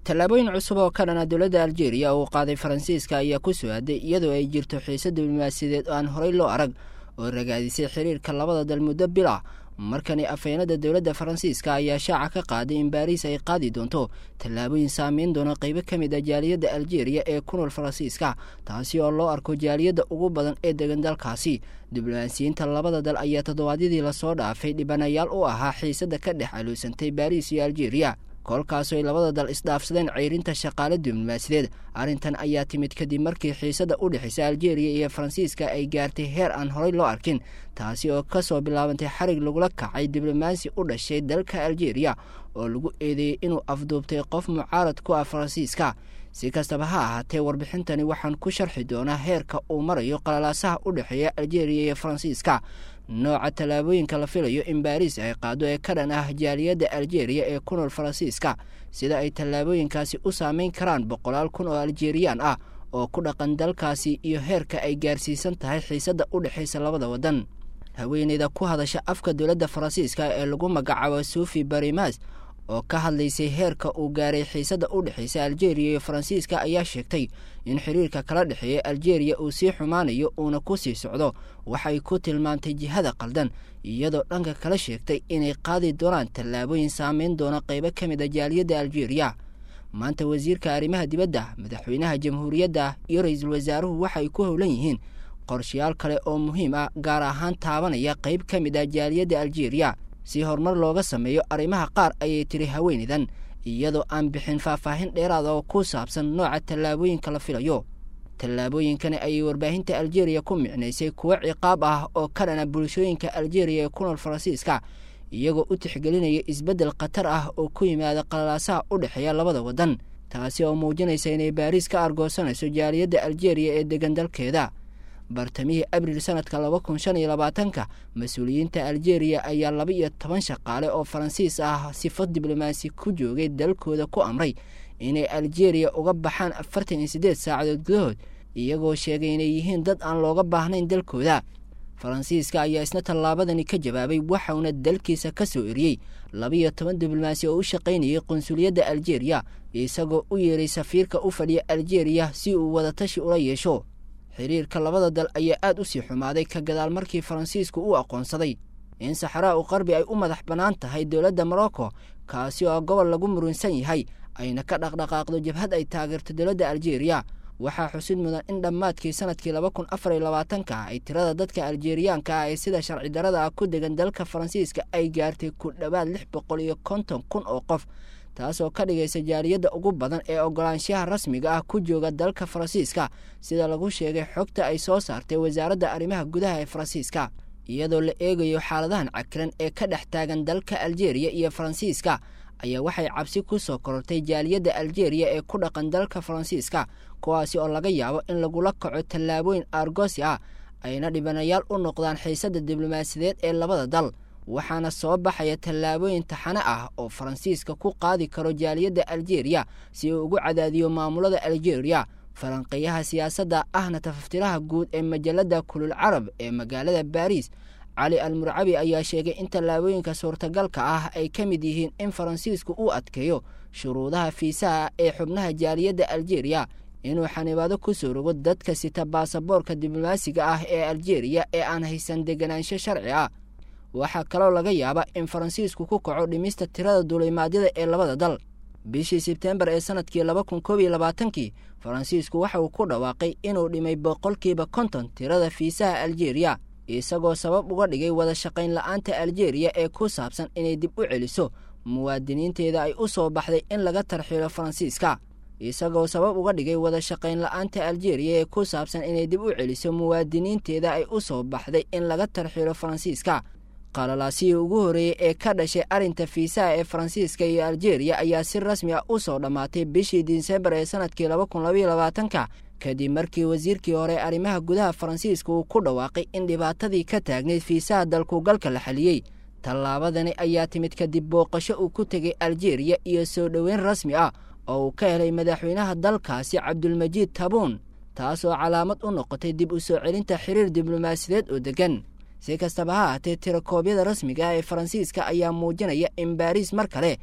tallaabooyin cusub oo ka dhana dowladda aljeeriya uu qaaday faransiiska ayaa ku soo aaday iyadoo ay jirto xiise diblomaasiyadeed oo aan horey loo arag oo ragaadisay xiriirka labada dal muddo bil ah markani afheenada dowladda faransiiska ayaa shaaca ka qaaday in baariis ay qaadi doonto tallaabooyin saameyn doona qeybo ka mid ah jaaliyadda aljeeriya ee ku nool faransiiska taasi oo loo arko jaaliyadda ugu badan ee degan dalkaasi diblomaasiyiinta labada dal ayaa toddobaadyadii lasoo dhaafay dhibanayaal u ahaa xiisadda ka dhex aluusantay baariis iyo aljeeriya kolkaasoo ay labada dal isdhaafsadeen ceyrinta shaqaale diblomaasideed arrintan ayaa timid kadib markii xiisadda u dhexaysa aljeeriya iyo faransiiska ay gaartay heer aan horey loo arkin taasi oo kasoo bilaabantay xarig lagula kacay diblomaasi u dhashay dalka aljeeriya oo lagu eedeeyey inuu afduubtay qof mucaarad ku ah faransiiska si kastaba ha ahaatee warbixintani waxaan ku sharxi doonaa heerka uu marayo qalalaasaha u dhexeeya aljeeriya iyo faransiiska nooca tallaabooyinka la filayo in baariis ay qaado ee ka dhan ah jaaliyadda aljeeriya ee ku nool faransiiska sida ay tallaabooyinkaasi u saameyn karaan boqolaal kun oo aljeeriyaan ah oo ku dhaqan dalkaasi iyo heerka ay gaarsiisan tahay xiisadda u dhexaysa labada waddan haweeneyda ku hadasha afka dowladda faransiiska ee lagu magacaabo sufi barimas oo ka hadlaysay heerka uu gaaray xiisadda u dhexaysa aljeeriya iyo faransiiska ayaa sheegtay in xiriirka kala dhexeeya aljeeriya uu sii xumaanayo uuna ku sii socdo waxay ku tilmaantay jihada qaldan iyadoo dhanka kala sheegtay inay qaadi doonaan tallaabooyin saameyn doona qeybo ka mid a jaaliyadda aljeeriya maanta wasiirka arrimaha dibadda madaxweynaha jamhuuriyadda iyo ra-iisul wasaaruhu waxay ku howlan yihiin qorshayaal kale oo muhiim ah gaar ahaan taabanaya qeyb ka mid ah jaaliyadda aljeeriya si horumar looga sameeyo arrimaha qaar ayay tiri haweeneydan iyadoo aan bixin faahfaahin dheeraad oo ku saabsan nooca tallaabooyinka la filayo tallaabooyinkani ayay warbaahinta aljeeriya ku micnaysay kuwo ciqaab ah oo ka dhana bulshooyinka aljeeriya ee ku nool faransiiska iyagoo u tixgelinaya isbeddel khatar ah oo ku yimaada qalalaasaha u dhexeeya labada waddan taasi oo muujinaysa inay baariis ka argoosanayso jaaliyadda aljeeriya ee degan dalkeeda bartamihii abriil sanadka laba kun shan iyo labaatanka mas-uuliyiinta aljeeriya ayaa laba iyo toban shaqaale oo faransiis ah sifo diblomaasi ku joogay dalkooda ku amray inay aljeeriya uga baxaan afartan iyo siddeed saacadood gudahood iyagoo sheegay inay yihiin dad aan looga baahnayn dalkooda faransiiska ayaa isna tallaabadani ka jawaabay waxauna dalkiisa ka soo eriyey labaiyo toban diblomaasi oo u shaqaynayay qunsuliyadda aljeeriya isagoo u yeeray safiirka u fadhiya aljeeriya si uu wadatashi ula yeesho xiriirka labada dal ayaa aada u sii xumaaday ka gadaal markii faransiisku uu aqoonsaday in saxraa u qarbi ay u madax bannaan tahay dowladda morocco kaasi oo gobol lagu murunsan yahay ayna ka dhaqdhaqaaqdo jabhad ay taageerto dowladda aljeeriya waxaa xusid mudan in dhammaadkii sanadkii laba kun afar iyo labaatanka ay tirada dadka aljeeriyaanka ah ee sida sharci darada ah ku degan dalka faransiiska ay gaartay ku dhowaad lix boqol iyo konton kun oo qof taasoo ka dhigaysa jaaliyadda ugu badan ee ogolaanshaha rasmiga ah ku jooga dalka faransiiska sida lagu sheegay xogta ay soo saartay wasaaradda arrimaha gudaha ee faransiiska iyadoo la eegayo xaaladahan cakiran ee ka dhex taagan dalka aljeeriya iyo faransiiska ayaa waxay cabsi ku soo korortay jaaliyadda aljeeriya ee ku dhaqan dalka faransiiska kuwaasi oo laga yaabo in lagula kaco tallaabooyin argosi ah ayna dhibanayaal u noqdaan xiisadda diblomaasiyadeed ee labada dal waxaana soo baxaya tallaabooyin taxane ah oo faransiiska ku qaadi karo jaaliyadda aljeeriya si uu ugu cadaadiyo maamulada aljeeriya falanqeeyaha siyaasadda ahna tafaftiraha guud ee majalada kulul carab ee magaalada baariis cali al murcabi ayaa sheegay in tallaabooyinka suurtagalka ah ay ka mid yihiin in faransiisku uu adkeeyo shuruudaha fiisaha ee xubnaha jaaliyadda aljeeriya inuu xanibaado ku soo rogo dadka sita baasaboorka diblomaasiga ah ee aljeeriya ee aan haysan deganaansho sharci ah waxaa kaloo laga yaaba in faransiisku ku kaco dhimista tirada duulimaadyada ee labada dal bishii sebtembar ee sanadkii laba kun koob iyo labaatankii faransiisku waxa uu ku dhawaaqay inuu dhimay boqolkiiba konton tirada fiisaha aljeeriya isagoo sabab uga dhigay wada shaqayn la-aanta aljeeriya ee ku saabsan inay dib u celiso muwaadiniinteeda ay u soo baxday in laga tarxiilo faransiiska isagoo sabab uga dhigay wada shaqayn la-aanta aljeeriya ee ku saabsan inay dib u celiso muwaadiniinteeda ay u soo baxday in laga tarxiilo faransiiska qalalaasihii ugu horreeyey ee ka dhashay arrinta fiisaha ee faransiiska iyo aljeeriya ayaa si rasmi ah u soo dhammaatay bishii disembar ee sanadkii laba kun labaiyo labaatanka kadib markii wasiirkii hore arrimaha gudaha faransiiska uu ku dhawaaqay in dhibaatadii ka taagnayd fiisaha dalkugalka la xaliyey tallaabadani ayaa timid kadib booqasho uu ku tegay aljeeriya iyo soo dhoweyn rasmi ah oo uu ka helay madaxweynaha dalkaasi cabdulmajiid tabuun taasoo calaamad u noqotay dib u soo celinta xiriir diblomaasiyadeed oo deggan si kastaba ha ahaatee tirakoobyada rasmiga ah ee faransiiska ayaa muujinaya in baariis mar kale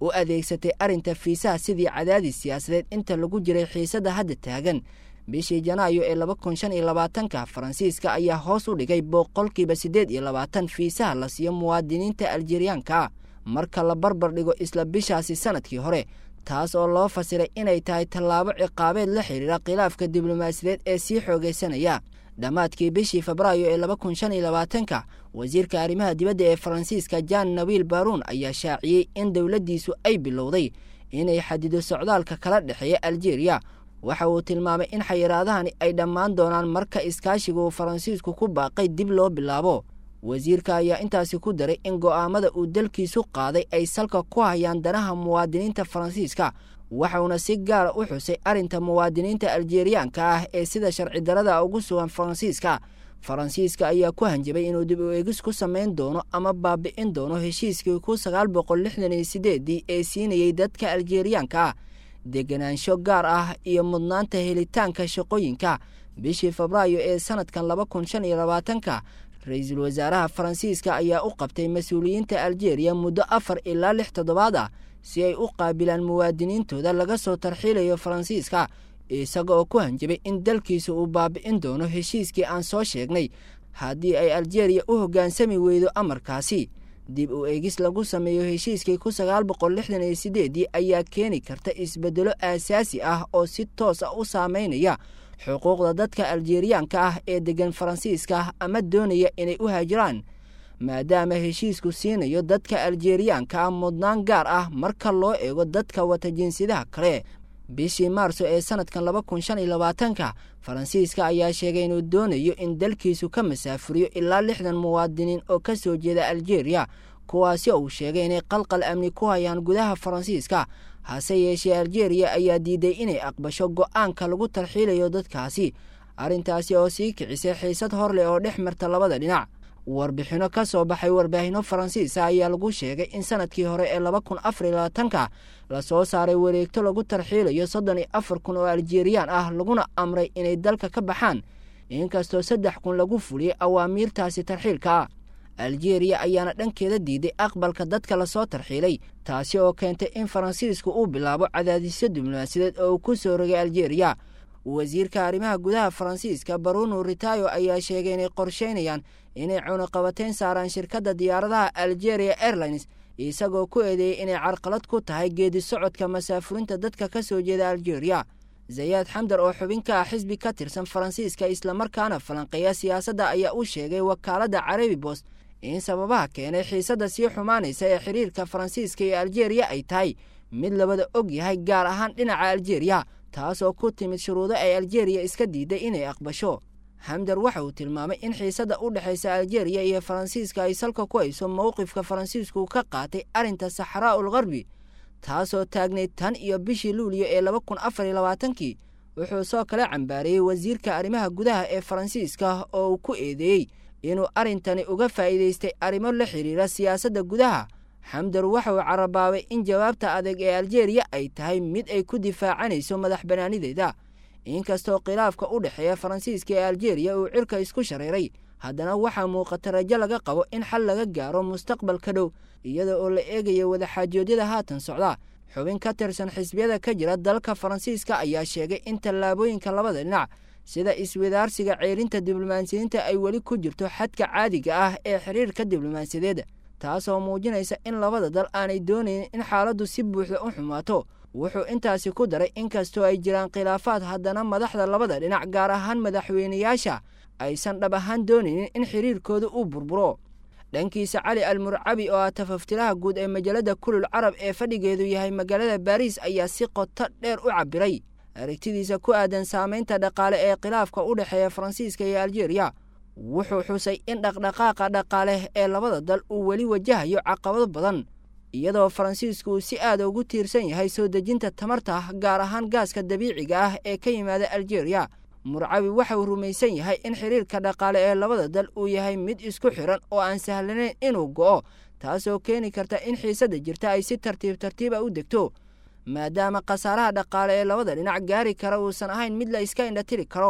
u adeegsatay arrinta fiisaha sidii cadaadis siyaasadeed inta lagu jiray xiisadda hadda taagan bishii janaayo ee laba kun shan iyo labaatanka faransiiska ayaa hoos u dhigay boqolkiiba siddeed iyo labaatan fiisaha la siiyo muwaadiniinta aljeeriyaanka marka la barbar dhigo isla bishaasi sanadkii hore taas oo loo fasiray inay tahay tallaabo ciqaabeed la xidhiira khilaafka diblomaasiyadeed ee sii xoogaysanaya dhammaadkii bishii febraayo ee laba kun shan iyo labaatanka wasiirka arrimaha dibadda ee faransiiska jan nawiil baruun ayaa shaaciyey in dowladdiisu ay bilowday inay xadido socdaalka kala dhexeeya aljeeriya waxa uu tilmaamay in xayiraadahani ay dhammaan doonaan marka iskaashiga uu faransiisku ku baaqay dib loo bilaabo wasiirka ayaa intaasi ku daray in go'aamada uu dalkiisu qaaday ay salka ku hayaan danaha muwaadiniinta faransiiska waxauna si gaara u xusay arrinta muwaadiniinta aljeeriyaanka ah ee sida sharci darada ugu sugan faransiiska faransiiska ayaa ku hanjabay inuu dib u eegis ku samayn doono ama baabi'in doono heshiiskii ku sagaal boqol lixdan iyo sideedii ee siinayey dadka aljeeriyaanka ah deganaansho gaar ah iyo mudnaanta helitaanka shaqooyinka bishii febraayo ee sanadkan laba kun shan iyo labaatanka ra-iisul wasaaraha faransiiska ayaa u qabtay mas-uuliyiinta aljeeriya muddo afar ilaa lix toddobaad ah si ay u qaabilaan muwaadiniintooda laga soo tarxiilayo faransiiska isaga oo ku hanjabay in dalkiisa uu baabi'in doono heshiiskii aan soo sheegnay haddii ay aljeeriya u hoggaansami weydo amarkaasi dib u eegis lagu sameeyo heshiiskii ku sagaal boqol lixdan iyo sideedii ayaa keeni karta isbeddelo aasaasi ah oo si toos ah u saameynaya xuquuqda dadka aljeeriyaanka ah ee deggan faransiiska ama doonaya inay u haajiraan maadaama heshiisku siinayo dadka aljeeriyaanka ah mudnaan gaar ah marka loo eego dadka wata jinsiyadaha kale bishii maarso ee sanadkan laba kun shan iyo labaatanka faransiiska ayaa sheegay inuu doonayo in dalkiisu ka masaafuriyo ilaa lixdan muwaadiniin oo ka soo jeeda aljeeriya kuwaasi uu sheegay inay qalqal amni ku hayaan gudaha faransiiska hase yeeshee aljeeriya ayaa diiday inay aqbasho go'aanka lagu tarxiilayo dadkaasi arrintaasi oo sii kicisay xiisad hor leh oo dhex marta labada dhinac warbixinno ka soo baxay warbaahinno faransiisa ayaa lagu sheegay in sanadkii hore ee laba kun afar iyo labaatanka lasoo saaray wareegto lagu tarxiilayo soddon iyo afar kun oo aljeeriyaan ah laguna amray inay dalka ka baxaan inkastoo saddex kun lagu fuliyey awaamiirtaasi tarxiilka aljeeriya ayaana dhankeeda diiday aqbalka dadka lasoo tarxiilay taasi oo keentay in faransiisku uu bilaabo cadaadisyo diblomaasiyadeed oo uu ku soo rogay aljeeriya wasiirka arrimaha gudaha faransiiska baruno ritayo ayaa sheegay inay qorsheynayaan inay cunuqabateyn saaraan shirkadda diyaaradaha algeria airlines isagoo ku eedeeyey inay carqalad ku tahay geedi socodka masaafurinta dadka ka soo jeeda algeria zayaad xamdar oo xubin ka ah xisbi ka tirsan faransiiska islamarkaana falanqeeya siyaasadda ayaa u sheegay wakaaladda carabi bos in sababaha keenay xiisadda sii xumaanaysa ee xiriirka faransiiska iyo aljeeriya ay tahay mid labada og yahay gaar ahaan dhinaca aljeeriya taasoo ku timid shuruudo ay aljeeriya iska diiday inay aqbasho xamdar waxa uu tilmaamay in xiisadda u dhexaysa aljeeriya iyo faransiiska ay salka ku hayso mowqifka faransiisku ka qaatay arrinta saxraa ul qarbi taasoo taagnayd tan iyo bishii luuliyo ee laba kun afar iyo labaatankii wuxuu soo kala cambaariyey wasiirka arrimaha gudaha ee faransiiska oo uu ku eedeeyey inuu arrintani uga faa'iidaystay arrimo la xidhiira siyaasadda gudaha xamdar waxa uu carabaabay in jawaabta adeeg ee aljeeriya ay tahay mid ay ku difaacanayso madax bannaanideeda inkastoo khilaafka u dhexeeya faransiiska ee aljeeriya uu cirka isku shareeray haddana waxaa muuqata rajo laga qabo in xal laga gaaro mustaqbalka dhow iyada oo la eegayo wadaxaajoodyada haatan socda xubin ka tirsan xisbiyada ka jira dalka faransiiska ayaa sheegay in tallaabooyinka labada dhinac sida iswadaarsiga ceelinta diblomaasiyiinta ay weli ku jirto xadka caadiga ah ee xiriirka diblomaasiyadeed taasoo muujinaysa in labada dal aanay doonaynin in xaaladdu si buuxda u xumaato wuxuu intaasi ku daray inkastoo ay jiraan khilaafaad haddana madaxda labada dhinac gaar ahaan madaxweynayaasha aysan dhab ahaan doonaynin in xiriirkooda uu burburo dhankiisa cali al murcabi oo ah tafaftiraha guud ee majalada kulul carab ee fadhigeedu yahay magaalada baariis ayaa si qoto dheer u cabbiray aragtidiisa ku aadan saamaynta dhaqaale ee khilaafka u dhexeeya faransiiska iyo aljeeriya wuxuu xusay in dhaqdhaqaaqa dhaqaale ee labada dal uu weli wajahayo caqabado badan iyadoo faransiisku uu si aada ugu tiirsan yahay soo dejinta tamarta gaar ahaan gaaska dabiiciga ah ee ka yimaada aljeeriya murcabi waxa uu rumaysan yahay in xiriirka dhaqaale ee labada dal uu yahay mid isku xiran oo aan sahlanayn inuu go'o taasoo keeni karta in xiisadda jirta ay si tartiib tartiiba u degto maadaama khasaaraha dhaqaale ee labada dhinac gaari kara uusan ahayn mid la iska indhatiri karo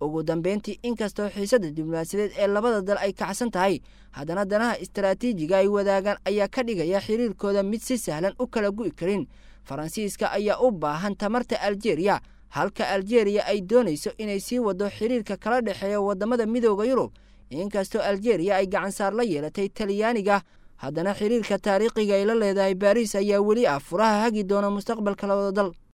ugu dambeyntii inkastoo xiisadda diblomaasiyadeed ee labada dal ay kacsan tahay haddana danaha istaraatiijiga ay wadaagaan ayaa ka dhigaya xiriirkooda mid si sahlan u kala gu'i karin faransiiska ayaa u baahan tamarta aljeeriya halka aljeeriya ay doonayso inay sii wado xiriirka kala dhexeeya waddamada midooda yurub inkastoo aljeeriya ay gacansaar la yeelatay talyaaniga haddana xiriirka taariikhiga ay la leedahay baariis ayaa weli ah furaha hagi doona mustaqbalka labada dal